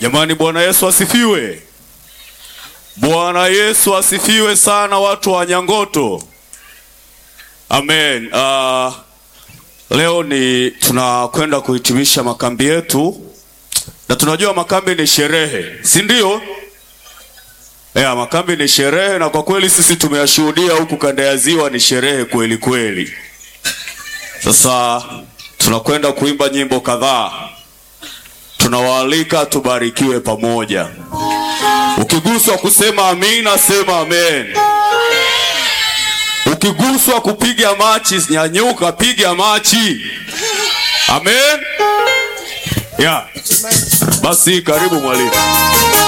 Jamani, Bwana Yesu asifiwe! Bwana Yesu asifiwe sana, watu wa Nyangoto. Amen. Uh, leo ni tunakwenda kuhitimisha makambi yetu, na tunajua makambi ni sherehe, si ndio? Yeah, makambi ni sherehe, na kwa kweli sisi tumeyashuhudia huku kanda ya Ziwa, ni sherehe kweli kweli. Sasa tunakwenda kuimba nyimbo kadhaa, tunawaalika tubarikiwe pamoja. Ukiguswa kusema amina, sema amen. Ukiguswa kupiga machi, nyanyuka, piga machi. Amen. Yeah. Basi karibu mwalimu.